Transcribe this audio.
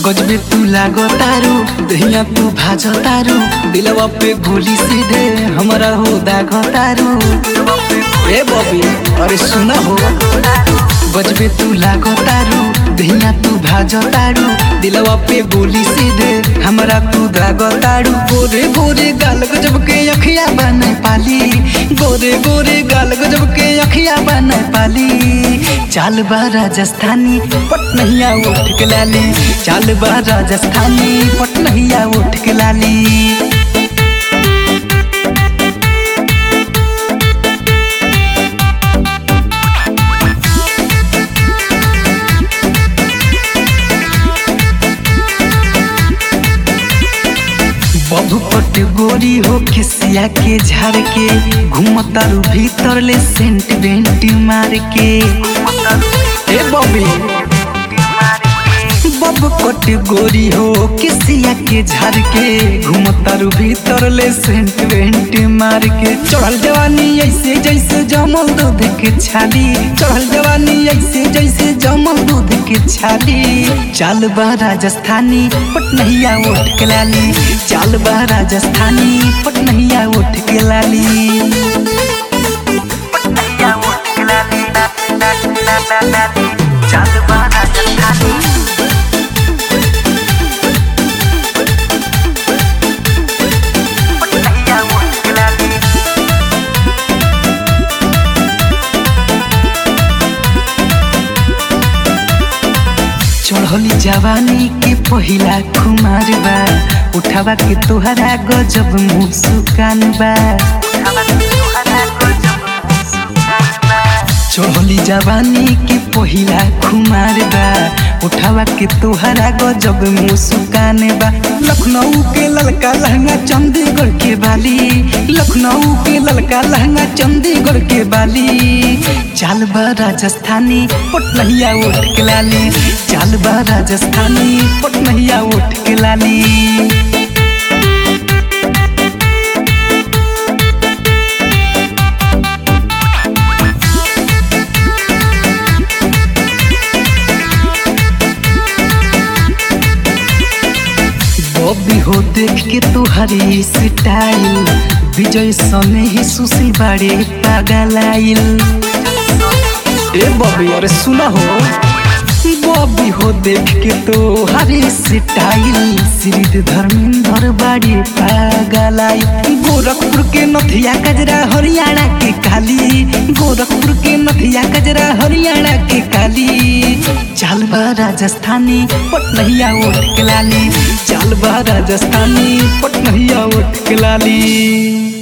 गजबे तू लागो तारू दहिया तू भाजो तारू दिलवा पे गोली सीधे हमरा हो दागो तारू ए बबी अरे सुना हो गजबे तू लागो तारू दहिया तू भाजो तारू दिलवा पे गोली सीधे हमरा तू दागो तारू गोरे गोरे गाल गजब के अखिया बने पाली गोरे गोरे गाल गजब के अखिया बने पाली चाल बा राजस्थानी पटनहिया उठ के लाली चाल बा राजस्थानी पटनहिया उठ के लाली बबू पट गोरी हो खिसिया के झाड़ के घूमतारू भीतर ले सेंट बेंट मार के ए बबी बब कट गोरी हो किसिया के झाड़ के घूमतारू भीतर ले सेंट बेंट मार के चढ़ल जवानी ऐसे जैसे जमल दूध के छाली चढ़ल जवानी ऐसे जैसे जमल दूध के छाली चाल बा राजस्थानी पटनहिया उठ के लाली चाल बा राजस्थानी पटनहिया उठ के लाली पटनहिया उठ के लाली चाल बा राजस्थानी पटनहिया उठ के लाली चढ़ली जवानी के पहिला खुमार बा उठावा के तोहरा गजब मुस्कान बा चढ़ली जवानी के पहिला खुमार बा उठावा के तोहरा गजब मुस्कान बा लखनऊ के ललका लहंगा चंडीगढ़ के बाली लखनऊ के ललका लहंगा चंडीगढ़ के बाली चाल बा राजस्थानी पटनहिया उठ के लाली चाल बा राजस्थानी पटनहिया उठ के लाली बॉबी हो देख के तुहरी स्टाइल विजय सने ही सुशील बाड़े पागलाइल ए बॉबी अरे सुना हो बॉबी हो देख के तो हरी स्टाइल श्री धर्मेंद्र बाड़ी पागलाई गोरखपुर के नथिया कजरा हरियाणा के काली गोरखपुर के नथिया कजरा हरियाणा के काली चाल बा राजस्थानी पटनहिया उठ के लाली चाल बा राजस्थानी पटनहिया उठ के लाली